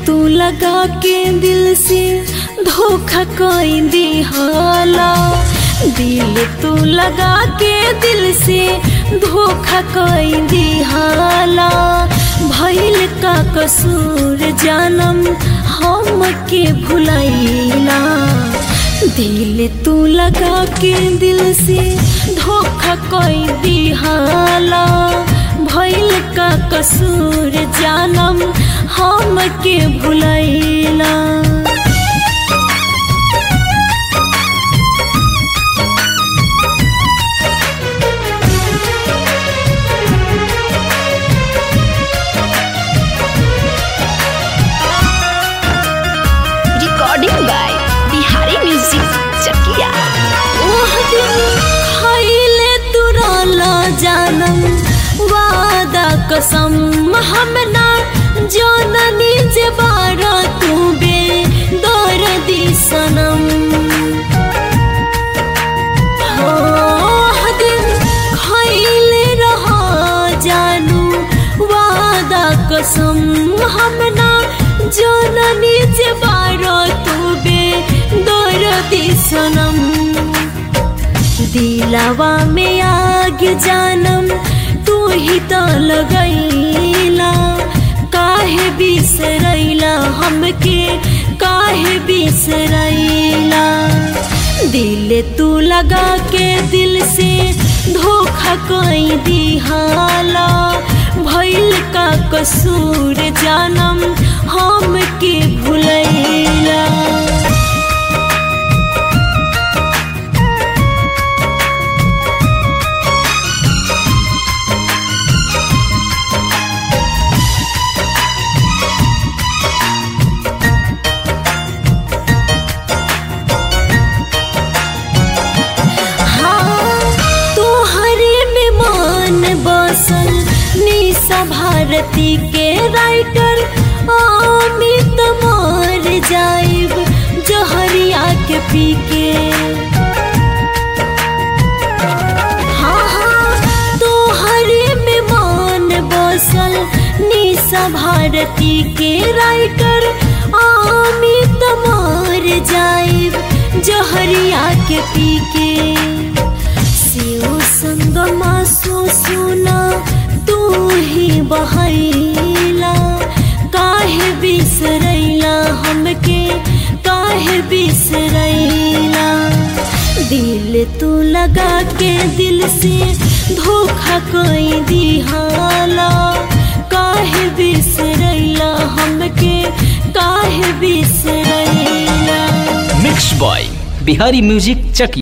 तू लगा के दिल से धोखा कोई दिहाला दिल तू लगा के दिल से धोखा कोई दिहाला भइल का कसूर जानम हम के भुलैला दिल तू लगा के दिल से धोखा कोई दिहाला भइल का कसूर जानम हम के भुलैला recording by Bihari music Chakiya ओह दिन खैले तुरला जानम वादा कसम हम ना जननी जे बारा तू बे दर्दी सनम ओह दिन खैले रहा जानू वादा कसम हम ना जननी जे बारा तू बे दर्दी सनम दिलावा में आग जानम तू ही तो लगैला काहे बिसरैला हमके काहे बिसरैला दिल तू लगा के दिल से धोखा कोई दिहाला भइल का कसूर जानम हम के भुलैला तोहरे में मान बसल निशा भारती के राइटर अमित मर जाइब जहरिया के पी के हाँ हाँ तोहरे में मान बसल निशा भारती के राइटर अमित मर जाइब जहरिया के पी के सियो संगमा सो सुना तू ही बहैला काहे बिसरैला हमके काहे बिसरैला दिल तू लगा के दिल से धोखा कोई दिहाला काहे बिसरैला हमके काहे बिसरैला मिक्स बॉय बिहारी म्यूजिक चकी